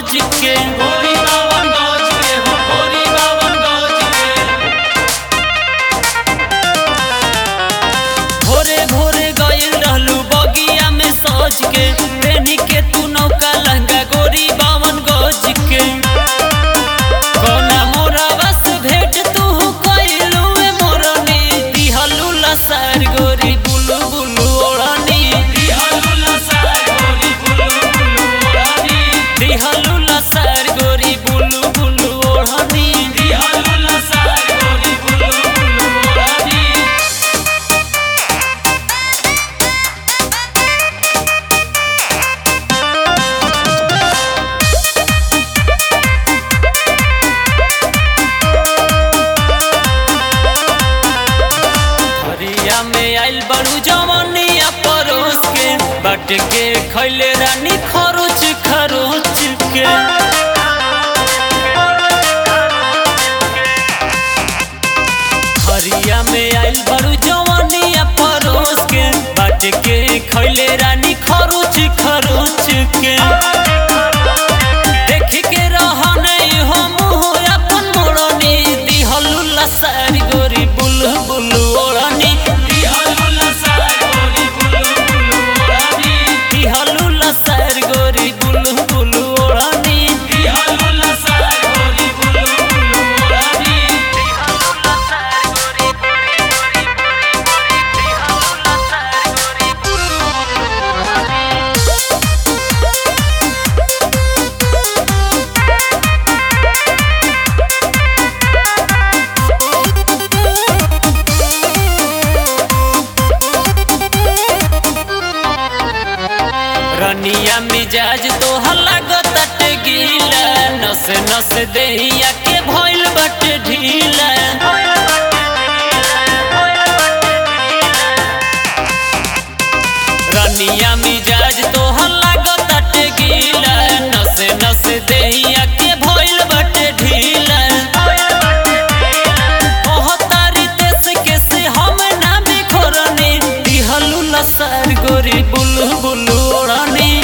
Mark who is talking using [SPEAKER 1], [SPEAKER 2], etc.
[SPEAKER 1] गज के
[SPEAKER 2] गोरी बावन गज के हो गोरी बावन गज के
[SPEAKER 1] भोरे भोरे गइल रहलू बगिया में सज के पेनी के तू नौका लहंगा गोरी बावन गज के कौना मोरा बस भेट तू कइलू ए मोरनी दिहलू लसार गोरी बुलु बुलु ओढ़नी
[SPEAKER 2] दिहलु लसार गोरी बुलु बुलु ओढ़नी
[SPEAKER 1] दिहलू लसार गोरी बुलु बुलु ओढ़नी
[SPEAKER 2] दिहलु लसार गोरी बुलु बुलु ओढ़नी
[SPEAKER 1] हरिया में आइल बड़ू जवनिया परोस के बट के खैले रानी खरोच खरोच के हरिया में आइल बड़ू जवनिया परोस के बट के खैले रानी खरोच खरोच के देख के रहन हो मुँह अपन मोड़नी दिहलू लसारी गोरी बुलु बुलु ओढ़नी
[SPEAKER 2] दिहलु लसार गोरी बुलु बुलु ओढ़नी
[SPEAKER 1] दिहलू लसार गोरी बुलु बुलु ओढ़नी
[SPEAKER 2] दिहलु लसार गोरी बुलु बुलु ओढ़नी
[SPEAKER 1] रनिया मिजाज तो लागत गीला नस नस देहिया के भइल बट ढीला रनिया मिजाज तो लागत गीला नस नस देहिया के भइल बट ढीला कहतारी देश के से हम ना बिखरनी दिहलू लसार गोरी बुलु बुलु ओढ़नी